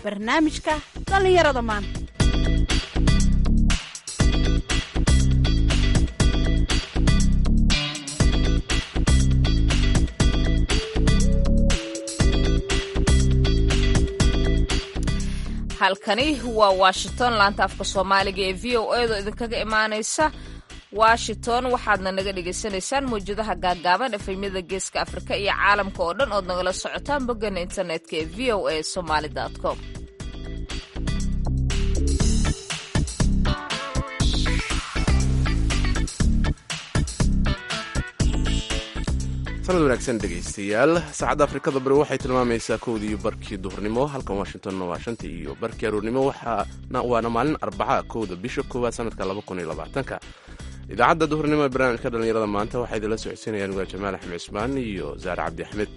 barnaamijka dhallinyarada maanta halkani waa washington laanta afka soomaaliga ee v o edo idinkaga imaanaysa washington waxaadna naga dhagaysanaysaan mawjadaha gaagaaban efemyada geeska afrika iyo caalamka oo dhan ood nagala socotaan boggana internetka ee v o a somaly com sanad wanaagsan dhegaystayaal saacadda afrikada bari waxay tilmaamaysaa kowdii iyo barkii duhurnimo halkan washingtonna waa shantii iyo barkii aroornimo waana maalin arbaca kowda bisha koowaad sanadka labakuniyoabaatanka idaacadda duhurnimo ee barnaamijka dhallinyarada maanta waxaa idinla socodsiinayaan waa jamaal axmed cismaan iyo saare cabdi axmed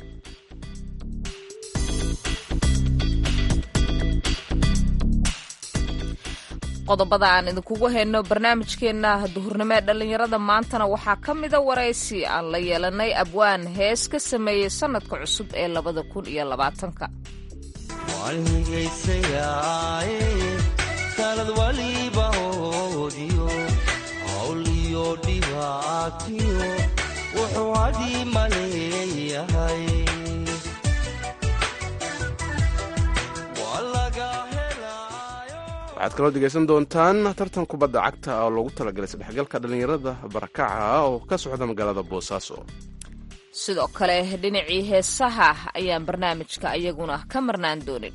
qodobada aan idinkugu hayno barnaamijkeenna duhurnimo ee dhallinyarada maantana waxaa ka mida waraysi aan la yeelanay abwaan hees ka sameeyey sannadka cusub ee labada kun iyo labaatanka sanad waliba hoodiyo hawl iyo dhibaatiyo wuxuu hadii maleeyahay waxaad kaloo dhegaysan doontaan tartan kubadda cagta oo loogu talagalay sadhexgalka dhallinyarada barakaca oo ka socda magaalada boosaaso sidoo kale dhinacii heesaha ayaan barnaamijka iyaguna ka marnaan doonin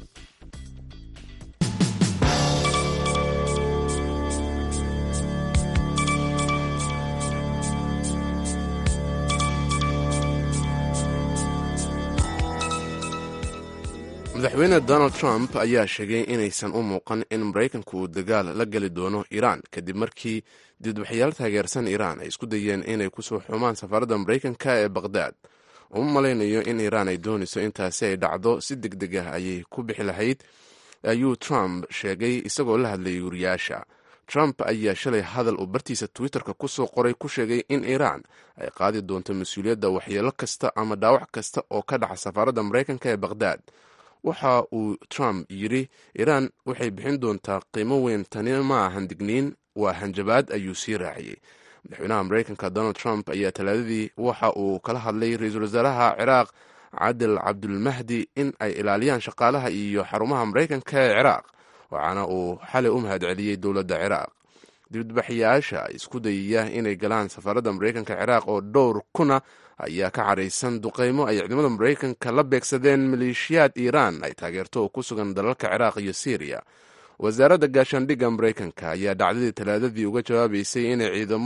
madaxweyne donald trump ayaa sheegay inaysan u muuqan in maraykanku uu dagaal la geli doono iiraan kadib markii dibadbaxyaal taageersan iiraan ay isku dayeen inay kusoo xumaan safaaradda maraykanka ee baqhdaad uma malaynayo in iiraan ay doonayso intaasi ay dhacdo si deg deg ah ayay ku bixi lahayd ayuu trump sheegay isagoo la hadlayay wariyaasha trump ayaa shalay hadal uu bartiisa twitterka kusoo qoray ku sheegay in iiraan ay qaadi doonto mas-uuliyadda waxyeelo kasta ama dhaawac kasta oo ka dhaca safaaradda maraykanka ee baqhdaad waxa uu trump yidhi iiraan waxay bixin doontaa qiimo weyn tani ma ahan digniin waa hanjabaad ayuu sii raaciyey madaxweynaha maraykanka donald trump ayaa talaadadii waxa uu kala hadlay ra-iisul wasaaraha ciraaq cadil cabdulmahdi in ay ilaaliyaan shaqaalaha iyo xarumaha maraykanka ee ciraaq waxaana uu xalay u mahadceliyey dowladda ciraaq dibadbaxyaasha isku dayaya inay galaan safaaradda maraykanka ciraaq oo dhowr kuna ayaa ka caraysan duqeymo ay ciidamada maraykanka la beegsadeen maleeshiyaad iiraan ay taageerto oo ku sugan dalalka ciraaq iyo syriya wasaaradda gaashaandhigga maraykanka ayaa dhacdadii talaadadii uga jawaabaysay inay ciidamo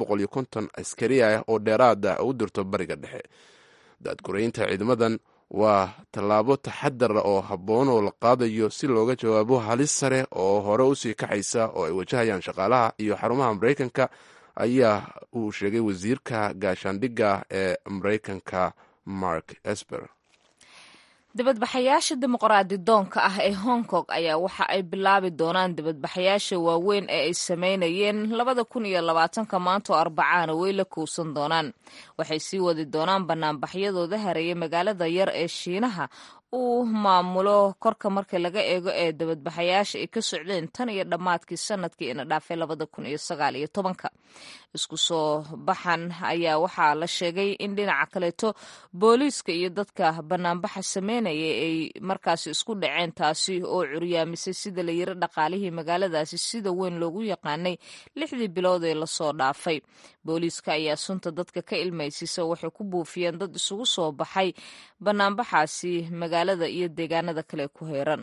askari ah oo dheeraada u dirto bariga dhexe daadguraynta ciidamadan waa tallaabo taxadar oo habboon oo la qaadayo si looga jawaabo halis sare oo hore usii kaxaysa oo ay wajahayaan shaqaalaha iyo xarumaha maraykanka ayaa uu sheegay wasiirka gaashaandhigga ee maraykanka mark esper dibadbaxayaasha dimuqraadi doonka ah ee hong kong ayaa waxa ay bilaabi doonaan dibadbaxayaasha waaweyn ee ay sameynayeen labada kun iyo labaatanka maanta oo arbacaana way la kowsan doonaan waxay sii wadi doonaan banaanbaxyadooda hareeyay magaalada yar ee shiinaha uu maamulo korka marka laga eego ee dabadbaxayaasha ay ka socdeen tan iyo dhammaadkii sanadkii ina dhaafay labada kun iyo sagaal iyo tobanka isku soo baxan ayaa waxaa la sheegay in dhinaca kaleeto booliiska iyo dadka banaanbaxa sameynaya ay markaasi isku dhaceen taasi oo curyaamisay sida la yiri dhaqaalihii magaaladaasi sida weyn loogu yaqaanay lixdii bilood ee lasoo dhaafay booliiska ayaa sunta dadka ka ilmaysisa waxay ku buufiyeen dad isugu soo baxay banaanbaxaasi magaalada iyo deegaanada kale ku heeran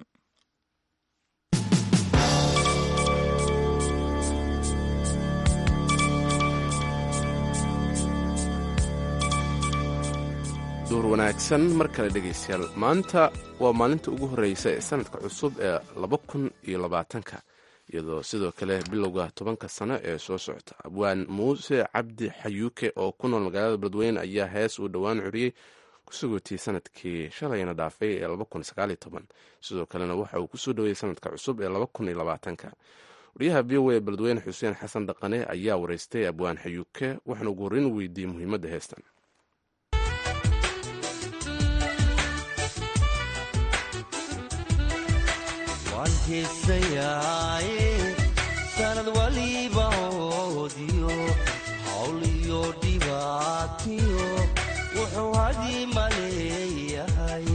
duur wanaagsan mar kale dhegaystayaal maanta waa maalinta ugu horreysa ee sanadka cusub ee laba kun iyo labaatanka iyadoo sidoo kale bilowga tobanka sano ee soo socota abwaan muuse cabdi xayuuke oo ku nool magaalada beledweyne ayaa hees uu dhowaan curiyey kusugootiyey sanadkii shalayna dhaafay ee sidoo kalena waxa uu kusoo dhoweeyey sanadka cusub ee wariyaha v o a beledweyne xuseen xasan dhaqane ayaa wareystay abwaan xayuuke waxaana ugu horreyn u weydiiyey muhiimadda heestan waan heesayaaye sanad waliba oodiyo hawl iyo dhibaatiyo wuxuu hadii maleeyahay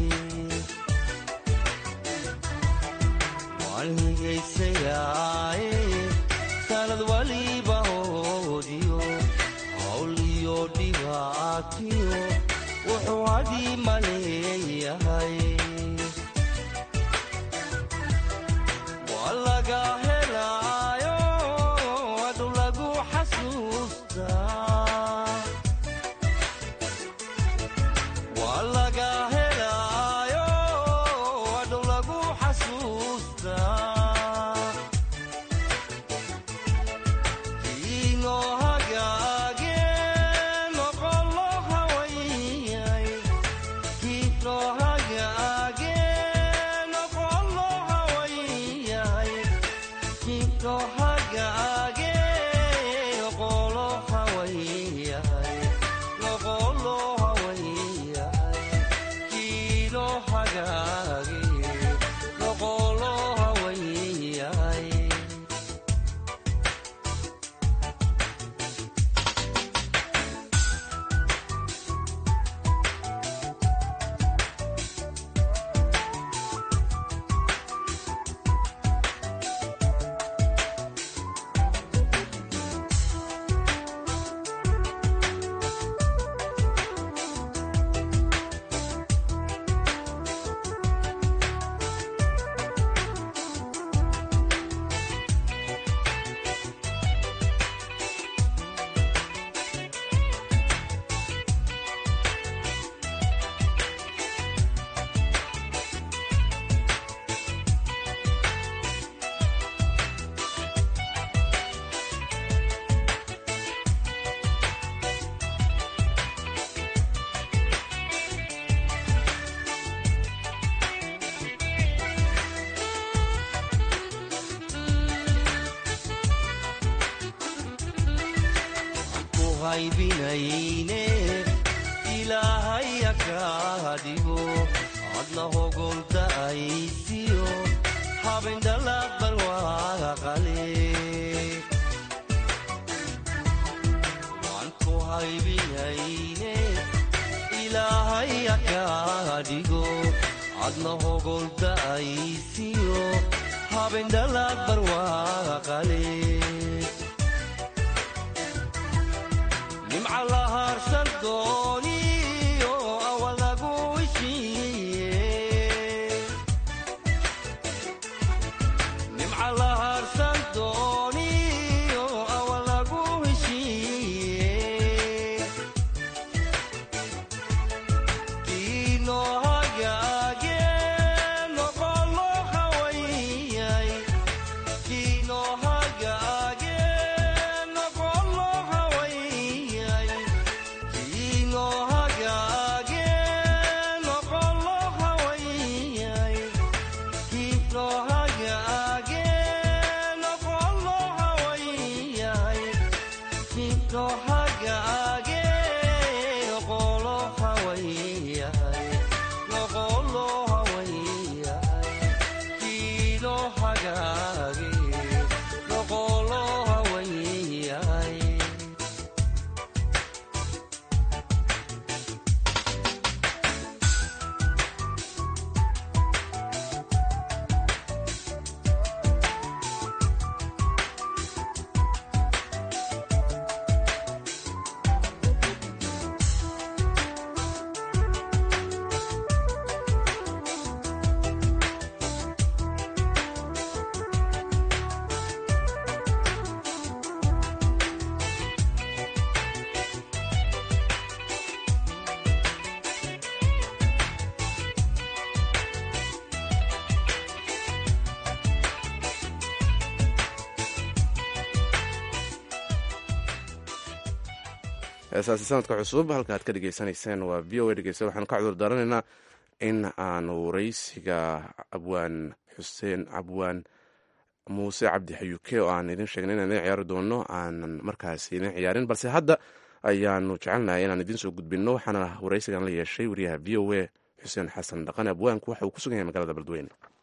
waan higaysayaaye sanad waliba oodiyo hawl iyo dhibaatiyo wuxuu hadii maleeyahay waa laga helaayo adu lagu xasuustaa waa laga helaayo adu lagu xasuustaa kiinoo hagaage noqolo hawayay kiinoo hagaage noqolo hawayay kiinoo hagaage noqolo hawayay noqolo hawayay kiinoo hagaage noqolo hawayay ku haybinayne ilaahaya kaa dhigo adna hogolta aysiyo habendhalaq barwaaqale waan ku haybinayne ilaahaya kaa dhigo adna hogolta aysiyo habendhalaq barwaaqale nimca la harsan dooniyo awa lagu heshiiye nimca la harsan dooniyo awa lagu heshiiye kiinoo hagaage noqolo hawayay kiinoo hagaage noqolo hawayay kiinoo hagaage noqolo hawayay kiinoo hagaage noqolo hawayay kiinoo hagaage noqolo hawayay noqolo hawayay kiinoo hagaage noqolo hawayay heesaasi sanadka cusub halka aad ka dhegeysanayseen waa v o a dhegeysta waxaanu ka cudur daaranaynaa in aanu waraysiga abwaan xuseen abwaan muuse cabdi xayuuke oo aan idin sheegnay inaan idin ciyaari doono aanan markaasi idin ciyaarin balse hadda ayaanu jecelnahay inaan idiin soo gudbinno waxaana waraysigan la yeeshay wariyaha v o a xuseen xasan dhaqan abwaanku waxa uu ku sugan yahay magaalada beledweyne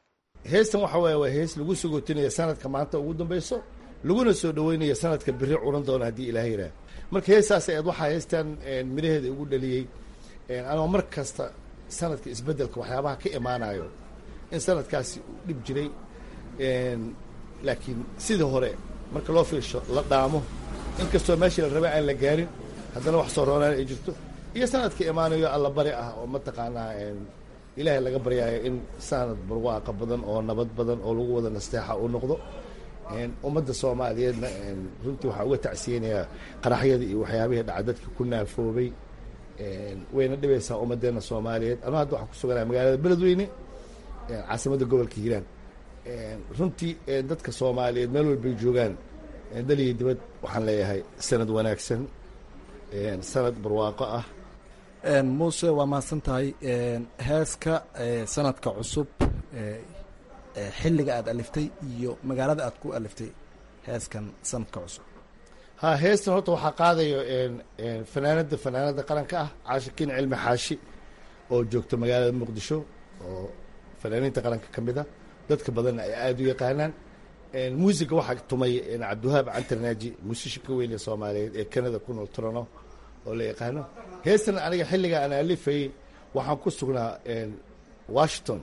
heestan waxa waye waa hees lagu sogootinaya sanadka maanta ugu dambeyso laguna soo dhaweynaya sanadka biri curan doona haddii ilaah yidhaah marka heestaas eed waxaa heestan midhaheeda igu dhaliyey anoo mar kasta sanadka isbeddelka waxyaabaha ka imaanayo in sanadkaasi uu dhib jiray laakiin sidii hore marka loo fiirsho la dhaamo inkastoo meeshii la rabay aan la gaarin haddana wax soo roonaan ay jirto iyo sanadka imaanayo alla bari ah oo mataqaanaa ilaahay laga baryaayo in sanad barwaaqa badan oo nabad badan oo lagu wada nasteexa uu noqdo ummadda soomaaliyeedna runtii waxaa uga tacsiyeynayaa qaraxyadii iyo waxyaabihii dhaca dadka ku naafoobay wayna dhibaysaa ummaddeena soomaaliyeed anuu hadda waxaan ku suganaya magaalada beledweyne caasimadda gobolka hiiraan runtii dadka soomaaliyeed meel walbay joogaan daliya dibad waxaan leeyahay sanad wanaagsan sanad barwaaqo ah muuse waa mahadsan tahay heeska sanadka cusub xilliga aad aliftay iyo magaalada aad ku aliftay heeskan sanadka cusub ha heestan horta waxaa qaadayo fanaanada fanaanada qaranka ah caashikiin cilmi xaashi oo joogto magaalada muqdisho oo fanaaniinta qaranka ka mid a dadka badanna ay aada u yaqaanaan muusiga waxaa tumay cabdiwahaab cantarnaaji muusishinka weyn ee soomaaliyeed ee canada ku nool turano oo la yaqaano heestan aniga xilliga aan alifayey waxaan ku sugnaa washington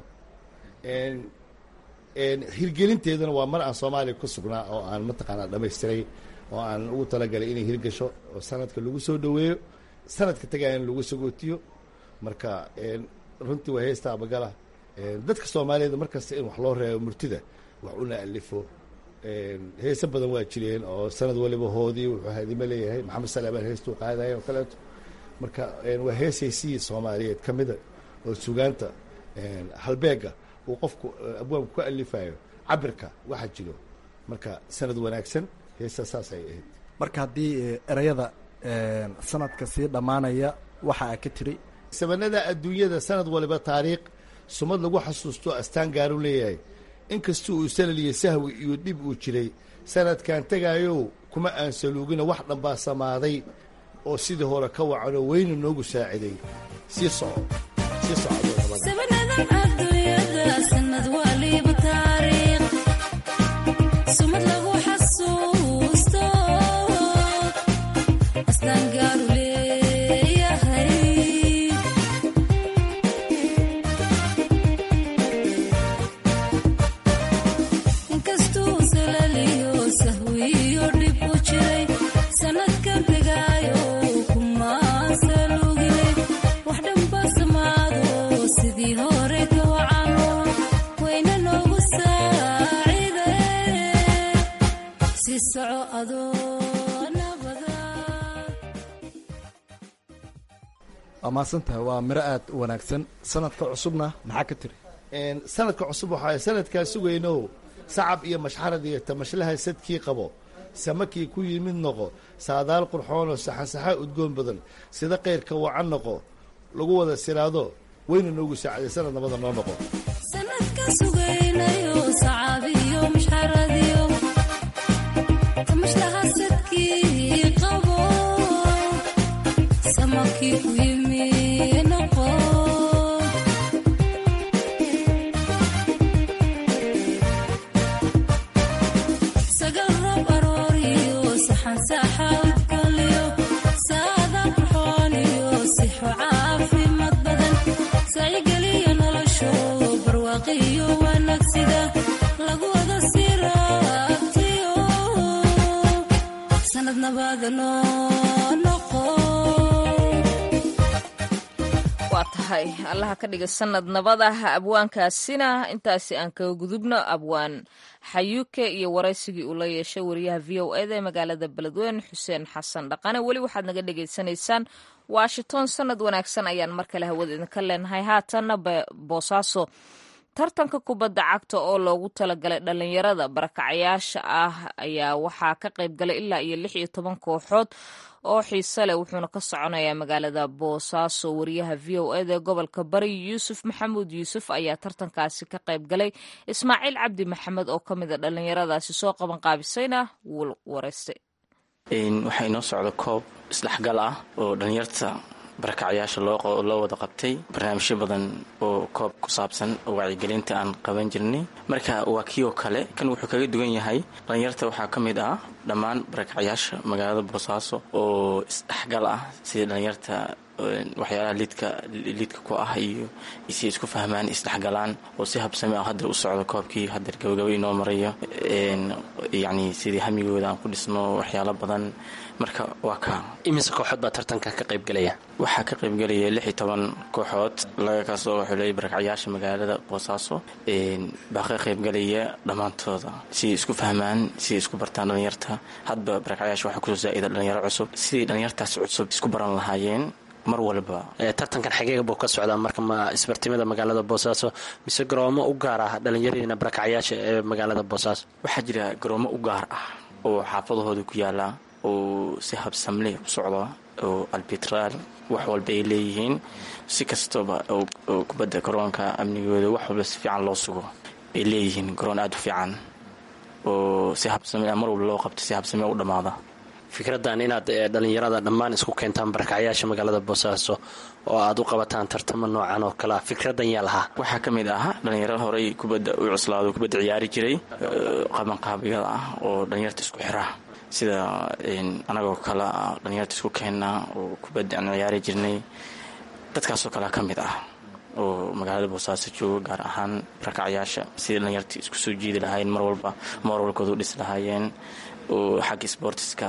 hirgelinteeduna waa mar aan soomaaliya ku sugnaa oo aan mataqaanaa dhamaystiray oo aan ugu talagalay inay hirgasho oo sanadka lagu soo dhaweeyo sanadka tagaya in lagu sagootiyo marka runtii waa heesta abagala dadka soomaaliyeed markasta in wax loo reebo murtida wax una alifo heese badan waa jireen oo sanad waliba hoodii wuxuu hadimo leeyahay maxamed salaamaan heestuu qaadaya oo kaleeto marka waa heesaysii soomaaliyeed ka mida oo sugaanta halbeega uu qofku abwaabku ka alifayo cabirka waxa jiro marka sanad wanaagsan heesta saas ay ahayd marka haddii ereyada sanadka sii dhammaanaya waxa a ka tiri sabanada adduunyada sanad waliba taariikh sumad lagu xasuusto astaan gaaru leeyahay inkastuu uu salaliyo sahwi iyo dhib uu jiray sanadkan tegaayow kuma aan saluugina wax dhanbaa samaaday oo sidii hore ka wacanoo weyna noogu saaciday sii soco sii waa mahadsantahay waa miro aad u wanaagsan sanadka cusubna maxaa ka tiri sanadka cusub waxaa sanadkaa sugayno sacab iyo mashxarad iyo tamashlaha sadkii qabo samakii ku yimid noqo saadaal qurxoonoo saxansaxaa udgoon badan sida qayrka wacan noqo lagu wada siraado weyna noogu saacaday sanad nabada noo noqo waa tahay allaha ka dhiga sanad nabadah abwaankaasina intaasi aan kaga gudubno abwaan xayuuke iyo waraysigii uu la yeeshay wariyaha v o eda ee magaalada beledweyne xuseen xasan dhaqane weli waxaad naga dhagaysanaysaan washington sanad wanaagsan ayaan mar kale hawada idinka leenahay haatanna boosaaso tartanka kubadda cagta oo loogu talagalay dhalinyarada barakacayaasha ah ayaa waxaa ka qayb galay ilaa iyo lix iyo toban kooxood oo xiise leh wuxuuna ka soconayaa magaalada boosaaso wariyaha v o eda ee gobolka bari yuusuf maxamuud yuusuf ayaa tartankaasi ka qayb galay ismaaciil cabdi maxamed oo ka mid a dhalinyaradaasi soo qaban qaabisayna wuu wareystay waxaa inoo socda koob isdhexgal ah oo dhalinyarta barakacyaasha loo loo wada qabtay barnaamijyo badan oo koob ku saabsan oo wacyigelinta aan qaban jirnay marka waa kii oo kale kan wuxuu kaga duwan yahay dhalinyarta waxaa ka mid ah dhammaan barakacyaasha magaalada boosaaso oo isdhexgal ah sida dhalinyarta waxyaalaha liidka liidka ku ah iyo si isku fahmaan isdhexgalaan oo si habsami ah hadda u socdo koobkii hadeer gabagaba inoo marayo yacni sidii hamigooda aan ku dhisno waxyaalo badan marka waa ka imise kooxood baa tartanka ka qaybgelaya waxaa ka qaybgelaya lix iyo toban kooxood laga kasoo xulay barakacyaasha magaalada boosaaso baa ka qaybgelaya dhammaantooda siday isku fahmaan siday isku bartaan dhalinyarta hadba barakacyaasha waxaa kusoo zaa'ida dhalinyaro cusub sidai dhalinyartaas cusub isku baran lahaayeen mar walba tartankan xageega buu ka socdaa marka ma isbartimada magaalada boosaaso mise garoomo u gaar ah dhalinyaradiina barakacyaasha ee magaalada boosaaso waxaa jira garoomo u gaar ah oo xaafadahooda ku yaala oo si habsamle u socda oo albitraal wax walba ay leeyihiin si kastaba oo kubadda garoonka amnigooda wax walba si fiican loo sugo ay leeyihiin garoon aada u fiican oo si habsame mar walba loo qabto si habsame u dhammaada fikraddan inaad dhalinyarada dhammaan isku keentaan barakacyaasha magaalada boosaaso oo aad u qabataan tartamo noocan oo kalea fikraddan yaa lahaa waxaa ka mid ah dhalinyaro horey kubadda u cuslaado kubadda ciyaari jiray qabanqaabiyada ah oo dhalinyarta isku xira sida anagoo kale ah dhalinyarta isku keenna oo kubadda aan ciyaari jirnay dadkaasoo kalea ka mid ah oo magaalada boosaaso jooga gaar ahaan barakacyaasha sidai dhalinyarta isku soo jiidi lahaayeen mar walba mooralkooda u dhis lahaayeen oo xagga sboortiska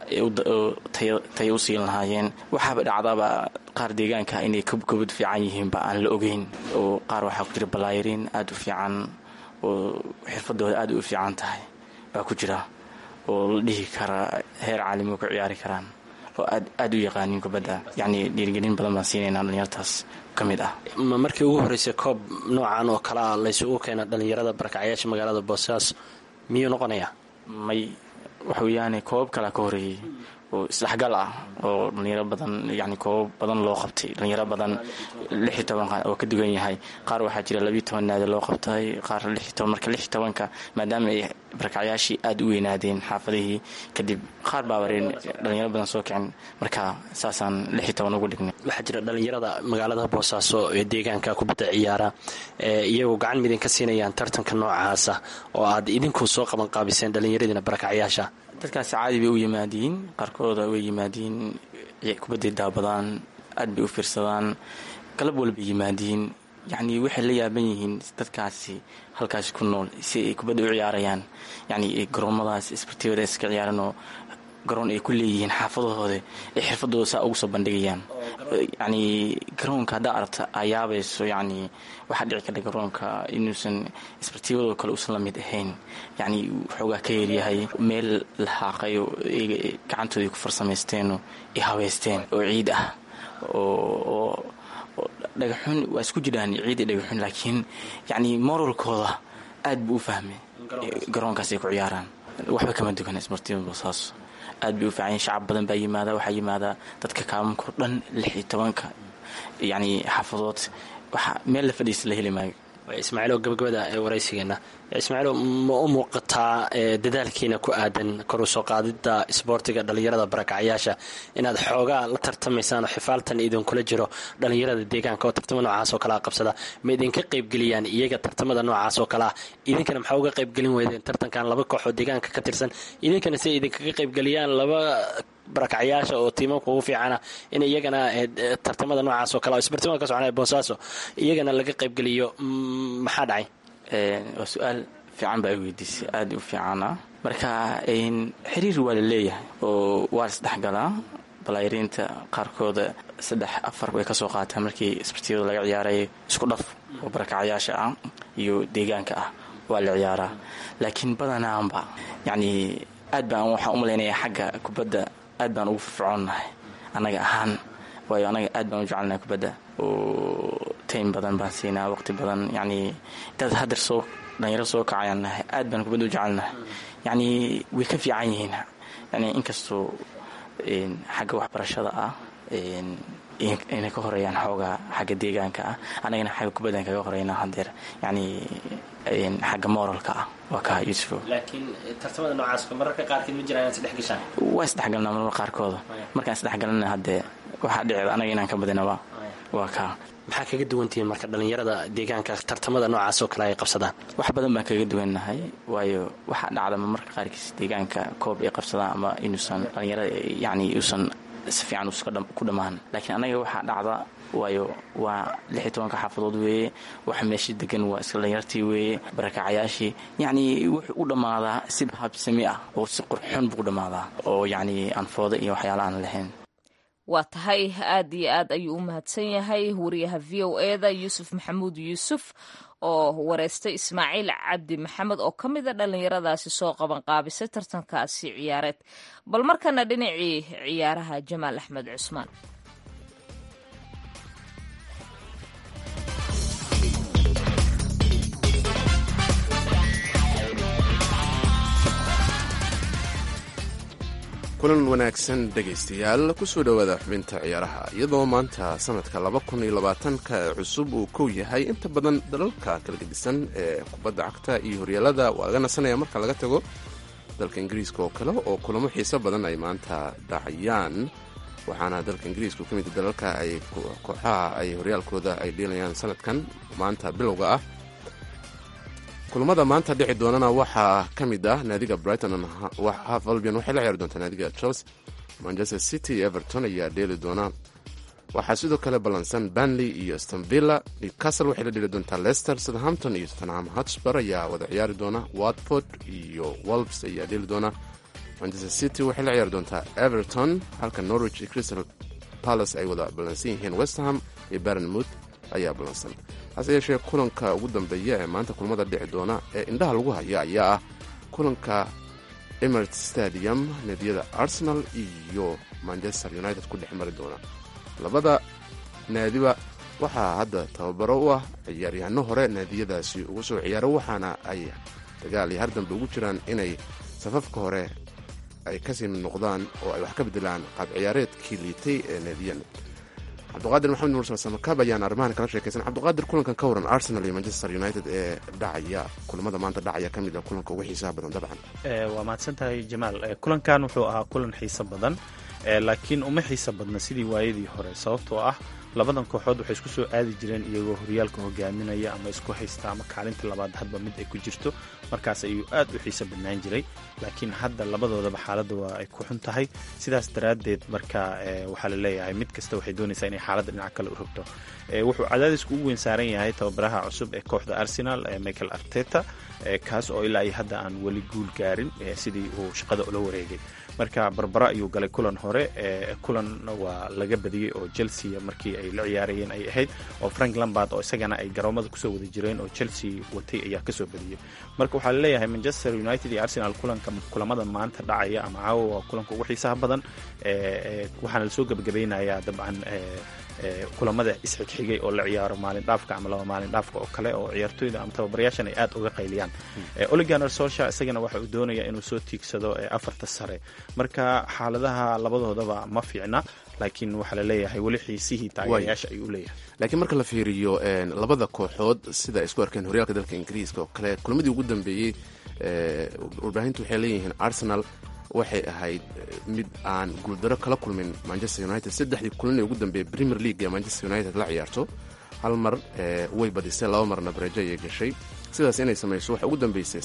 tayo u siin lahaayeen waxaaba dhacdaaba qaar deegaanka inay kabkabad fiican yihiinba aan la ogeyn oo qaar waxaa ku jira balaayariin aada u fiican oo xirfadooda aada u fiican tahay baa ku jira oo la dhihi karaa heer caalamiga ku ciyaari karaan oo aada u yaqaanin kubadda yacni dhiirigelin badan baan siinaynaa dhalinyartaas ka mid ah ma markii ugu horreysay koob noocan oo kale ah laysugu keena dhalinyarada barakacyaasha magaalada boosaaso miyuu noqonayaa may waxa weeyaane koobab kalea ka horeeyey oo isdhexgal ah oo dhalinyaro badan yani koobab badan loo qabtay dhalinyaro badan lix iyo toban oo ka dugan yahay qaar waxaa jira labiiyo toban naadi loo qabtay qaar lix iyo toban marka lix iyo tobanka maadaama ay barakacyaashii aada u weynaadeen xaafadihii kadib qaar baa wareen dhalinyaro badan soo kicin marka saasaan lix iyo toban ugu dhignay waxaa jira dhalinyarada magaalada boosaaso ee deegaanka kubadda ciyaara iyagoo gacan midin ka siinayaan tartanka noocaasa oo aad idinku soo qabanqaabiseen dhalinyaradiina barakacyaasha dadkaasi caadi bay u yimaadiin qaarkooda way yimaadiin kubadday daabadaan aad bay u fiirsadaan galab walbay yimaadiin yacni waxay la yaaban yihiin dadkaasi halkaasi ku nool si ay kubadda u ciyaarayaan yacni garoomadaas isbartibada iska ciyaaran oo garoon ay ku leeyihiin xaafadahooda ay xirfadooda saa ugu soo bandhigayaan yacni garoonka haddaa aragta aa yaabayso yacni waxaa dhici kara garoonka inuusan isbartiibadoo kale uusan la mid ahayn yacni waxoogaa ka yaryahay meel la haaqay oo iyaga gacantooda ay ku farsamaysteeno ay habeysteen oo ciid ah oo dhagaxun waa isku jiraan ciid iyo dhagaxun laakiin yacni moralkooda aad buu u fahmay garoonkaas ay ku ciyaaraan waxba kama dugan isbartiibada boosaaso aad bay u fiican shacab badan baa yimaada waxaa yimaada dadka kaamanko dhan lix iyo tobanka yacni xaafadood waxaa meel la fadhiisa la heli maayo ismaaciilo gabagabada ee waraysigeena ismaaciilo ma u muuqataa dadaalkiina ku aadan koru soo qaadida isboortiga dhalinyarada barakacyaasha inaad xoogaa la tartamaysaan oo xifaaltan idinkula jiro dhalinyarada deegaanka oo tartamo noocaas oo kalea qabsada ma idinka qaybgeliyaan iyaga tartamada noocaas oo kalea idinkana maxaa uga qaybgelin weydeen tartankan laba kooxoo deegaanka ka tirsan idinkana si idinkaga qaybgeliyaan laba barakacyaasha oo tiimamka ugu fiicana in iyagana tartamada noocaas oo kale isbartimada ka soconaya boosaaso iyagana laga qaybgeliyo maxaa dhacay waa su-aal fiican baa i weydiisay aada u fiicana marka xiriir waa la leeyahay oo waa isdhexgalaa balaayariinta qaarkooda saddex afar way kasoo qaataan markii isbartiyada laga ciyaaray isku dhaf oo barakacyaasha ah iyo deegaanka ah waa la ciyaaraa laakiin badanaanba yacni aad baan waxaan u malaynayaa xagga kubadda aad baan ugu firfircoonnahay annaga ahaan waayo anaga aad baan u jecelnahay kubadda oo taym badan baan siinaa waqti badan yacni dad hadeer soo dhalinyaro soo kacayaan nahay aad baan kubadda u jecelnahay yacni way ka fiican yihiin yani inkastoo xagga waxbarashada ah inay ka horeeyaan xoogaa xagga deegaanka ah anagana xagga kubaddan kaga horeynaa hadeer yacni xagga moralka ah waa ka yuusufo laakiin tartamada noocaas mararka qaarkeed ma jiraan inaad isdhex gashaan waa isdhexgalnaa marmar qaarkooda markaan isdhexgalana haddee waxaa dhicda anaga inaan ka badinaba waa kaa maxaa kaga duwantihiin marka dhallinyarada deegaanka tartamada noocaas oo kale ay qabsadaan wax badan baan kaga duwannahay waayo waxaa dhacdama marka qaarkiis deegaanka koob ay qabsadaan ama inuusan dhallinyarada yacni uusan si fiican ku dhammaan laakiin anaga waxaa dhacda waayo waa lix iyo tobanka xaafadood weeye waxa meesha degan waa iska dhallinyartii weeye barakacayaashii yacnii wuxuu u dhammaadaa si habsami ah oo si qurxoon buu u dhammaadaa oo yacnii aan fooda iyo waxyaala aan lahayn waa tahay aad iyo aad ayuu u mahadsan yahay wariyaha v o eda yuusuf maxamuud yuusuf oo wareystay ismaaciil cabdi maxamed oo ka mida dhallinyaradaasi soo qaban qaabisay tartankaasi ciyaareed bal markana dhinacii ciyaaraha jamaal axmed cusmaan kulan wanaagsan dhegaystayaal kusoo dhowaada xubinta ciyaaraha iyadoo maanta sanadka laba kun iyo labaatanka ee cusub uu kow yahay inta badan dalalka kala gedisan ee kubadda cagta iyo horyaalada waa laga nasanaya marka laga tago dalka ingiriiska oo kale oo kulamo xiiso badan ay maanta dhacayaan waxaana dalka ingiriiska ka mid dalalka ay kooxaha ay horyaalkooda ay dheelayaan sanadkan maanta bilowga ah kulamada maanta dhici doonana waxaa ka mid ah naadiga brighton half albion waxay la ciyaari doontaa naadiga chelsea manchester city everton ayaa dheeli doona waxaa sidoo kale ballansan banley iyo stonvilla newcastle waxay la dheli doontaa leicester southampton iyo tottenham hotspur ayaa wada ciyaari doona watford iyo wolves ayaa dheeli doona manchester city waxay la ciyaari doontaa everton halka norwich iyo crystal palace ay wada ballansan yihiin westham iyo barnmouth ayaa ballansan hase yeeshee kulanka ugu dambeeya ee maanta kulamada dhici doona ee indhaha lagu haya ayaa ah kulanka emirates stadium naadiyada arsenal iyo manchester united ku dhex mari doona labada naadiba waxaa hadda tababaro u ah ciyaaryahanno hore naadiyadaasi ugu soo ciyaaro waxaana ay dagaal iyo har dambe ugu jiraan inay safafka hore ay kasii mid noqdaan oo ay wax ka bedelaan qaab ciyaareedkii liitay ee naadiyan cabdiqaadir maxamed mursal samakab ayaan arrimahan kala sheekaysan cabdiqaadir kulankan ka waran arsenal iyo manchester united ee dhacaya kulamada maanta dhacaya ka mid a kulanka ugu xiisaha badan dabcan waa mahadsan tahay jamaal kulankan wuxuu ahaa kulan xiiso badan laakiin uma xiiso badna sidii waayadii hore sababtoo ah labadan kooxood waxay isku soo aadi jireen iyagoo horyaalka hogaaminaya ama isku haysta ama kaalinta labaad hadba mid ay ku jirto markaas ayuu aad u xiiso badnaan jiray laakiin hadda labadoodaba xaaladda waa ay ku xun tahay sidaas daraaddeed marka waxaa la leeyahay mid kasta waxay doonaysaa inay xaaladda dhinac kale u rogto wuxuu cadaadisku ugu weyn saaran yahay tababaraha cusub ee kooxda arsenal michael arteta kaas oo ilaa iyo hadda aan weli guul gaarin sidii uu shaqada ula wareegay marka barbara ayuu galay kulan hore kulan waa laga badiyey oo chelsea markii ay la ciyaarayeen ay ahayd oo frank lambard oo isagana ay garoomada kusoo wada jireen oo chelsea watay ayaa kasoo badiyey marka waxaa laleeyahay manchester united iyo arsenal kulanka kulamada maanta dhacaya ama caawa waa kulanka ugu xiisaha badan waxaana lasoo gebagabeynayaa dabcan kulamada isxigxigay oo la ciyaaro maalin dhaafka ama laba maalin dhaafka oo kale oo ciyaartooyda ama tababarayaashan ay aad uga qayliyaan oliganer solsha isagana waxa uu doonaya inuu soo tiigsado afarta sare marka xaaladaha labadoodaba ma fiicna laakiin waxaa laleeyahay weli xiisihii taageerayaasha ayuu leeyahay laakiin marka la fiiriyo labada kooxood sida ay isku arkeen horyaalka dalka ingiriiska oo kale kulamadii ugu dambeeyey warbaahintu waxay leeyihiin arsenal waxay ahayd mid aan guuldaro kala kulmin manchester united saddexdii kulan ee ugu dambeeyey premier league ee manchester united la ciyaarto hal mar way badisay laba marna barejo ayay gashay sidaas inay samayso waxay ugu dambeysay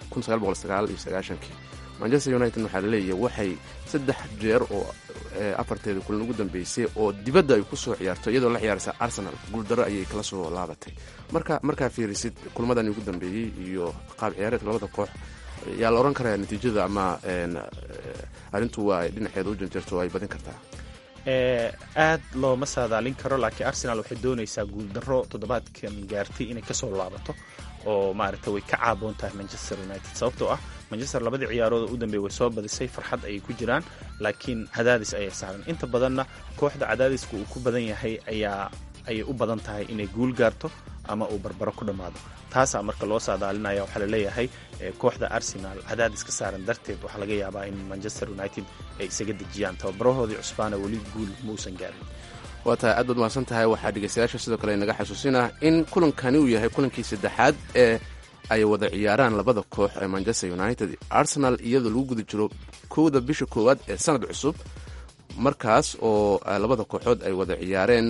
iyo manchester united waxaa laleeyahay waxay saddex jeer oo afarteeda kulan ugu dambeysay oo dibadda ay ku soo ciyaarto iyadoo la ciyaaraysa arsenal guuldaro ayay kala soo laabatay marka markaa fiirisid kulmadani ugu dambeeyey iyo qaab ciyaareedka labada koox yaa la odhan karaa natiijada ama arrintu waa ay dhinaceeda u janjeerto oo ay badin kartaa aad looma saadaalin karo laakiin arsenal waxay doonaysaa guuldaro toddobaadkan gaartay inay kasoo laabato oo maaragta way ka caaboon tahay manchester united sababtoo ah manchester labadii ciyaarood u dambeey way soo badisay farxad ayay ku jiraan laakiin cadaadis ayay saaran inta badanna kooxda cadaadiska uu ku badan yahay ayaa ayay u badan tahay inay guul gaarto ama uu barbaro ku dhammaado taasaa marka loo saadaalinaya waxaa laleeyahay kooxda arsenal cadaadis ka saaran darteed waxaa laga yaabaa in manchester united ay isaga dejiyaan tababarahoodii cusbaana weli guul mausan gaarin waa tahay aad baad mahadsan tahay waxaa dhegeystayaasha sidoo kale inaga xasuusinah in kulankani uu yahay kulankii saddexaad ee ay wada ciyaaraan labada koox ee manchester united arsenal iyadoo lagu guda jiro kowda bisha koowaad ee sanad cusub markaas oo labada kooxood ay wada ciyaareen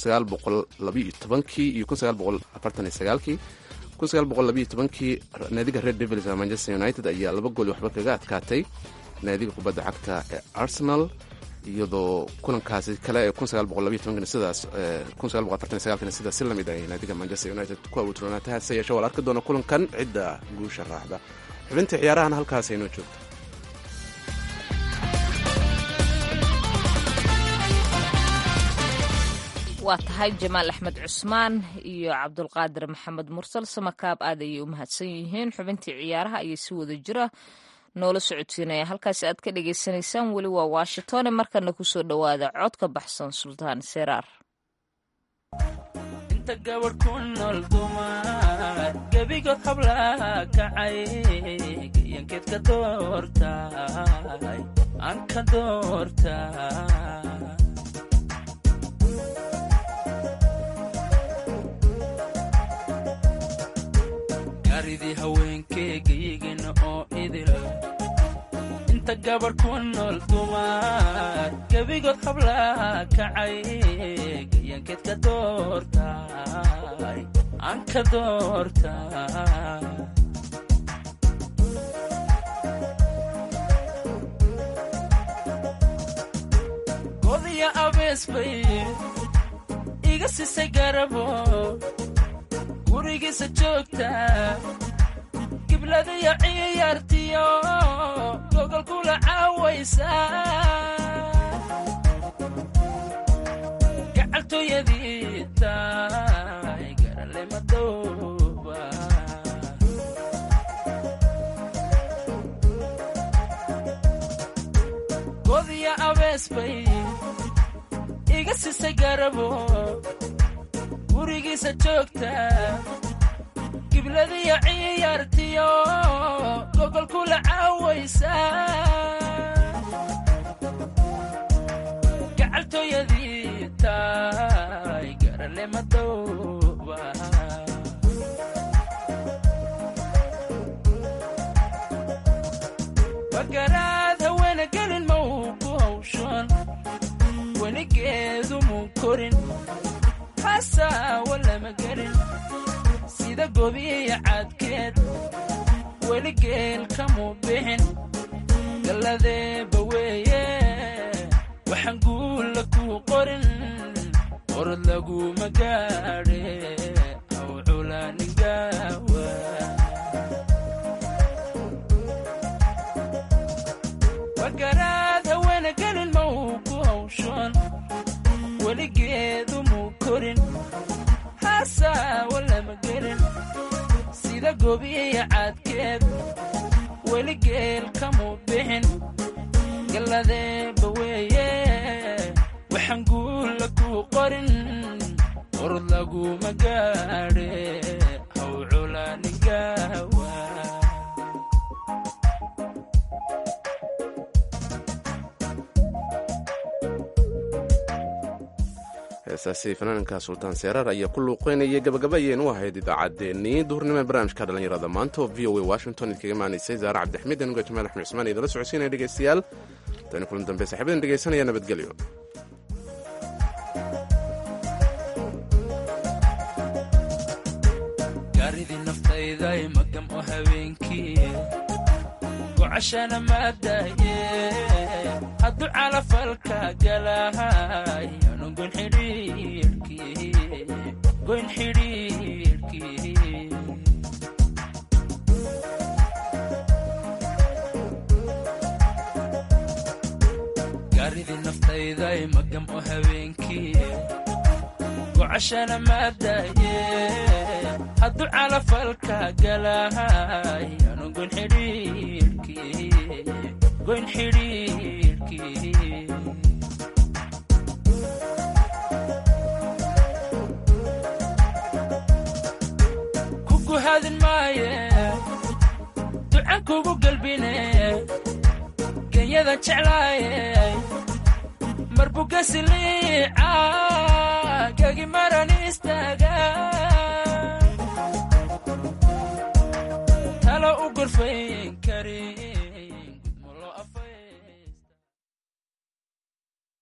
kii iyo kii naadiga red devils ee manchester united ayaa laba gool waxba kaga adkaatay naadiga kubadda cagta ee arsenal iyadoo kulankaasi kale ee sidaas sidaas si lamid ay naadiga manchester united ku awuutronaatay hase yeeshe waa la arki doona kulankan cidda guusha raacda xubinta ciyaarahana halkaas aynoo joogto waa tahay jamaal axmed cusmaan iyo cabdulqaadir maxamed mursal samakaab aad ayay u mahadsan yihiin xubintii ciyaaraha ayay si wada jira noola socodsiinaya halkaasi aad ka dhagaysanaysaan weli waa washingtone markana kusoo dhowaada cod ka baxsan sultaan seraar inta gabadh ku nool dumar gebigood hablaha kacay gayankeed ka doortay aan ka doortay garidii haweenkeegayigina oo idil inta gabadh ku nool dumar gebigood hablaha kacay gayankeed ka doortay aan ka doortay godiya abees bay iga sisay garabo gurigiisa joogta gibladiyo ciyaartiyo gogolkula caawaysa gacaltooyadii tahay garale madooba godiya abees bay iga sisay garabo gurigiisa joogta gibladiyo ciyaartiyo gogolkula caawaysa gacaltooyadii tahay garale madooba bagaraad haweena gelin ma uu ku hawshan weligeedu muu korin xasaawa lama gelin sida gobiya cadkeed weli geel kamuu bixin galladeeba weeye waxaan guulla kuu qorin qorod laguma gaadhe aw culaaningawa bagaraad haweena gelin ma uu ku hawshan weligeedu muu korin xasaawa lama gelin sida gobiya cadkeed weli geel kamuu bixin galladeeba weeye waxaan guulla kuu qorin qorod laguma gaadhe haw culaaningawa heesaasi fanaanka sultaan seeraar ayaa ku luuqeynayay gabagaba ayaynu u ahayd idaacaddeenii duhurnimo ee barnaamijka dhallinyarada maanta oo v o a washington idkaga maanaysay zaare cabdixamiid anuga jamaal axmed cusmaan idinla socodsiinaya dhegeystayaal tani kulan dambe saxiibadan dhegeysanaya nabadgelyo gaaridii naftayday magam oo habeenkii gocashana maadaye hadduu calafalka galahay anu goyn xidhiirkii goyn xidhiirkii gaaridii naftayday magam oo habeenkii gocashana maadaye hadduu calafalka galahay anu goyn xidhiirkii goyn xidhiirkii kugu hadin maaye ducan kugu galbine genyadan jeclaaye marbugasiliica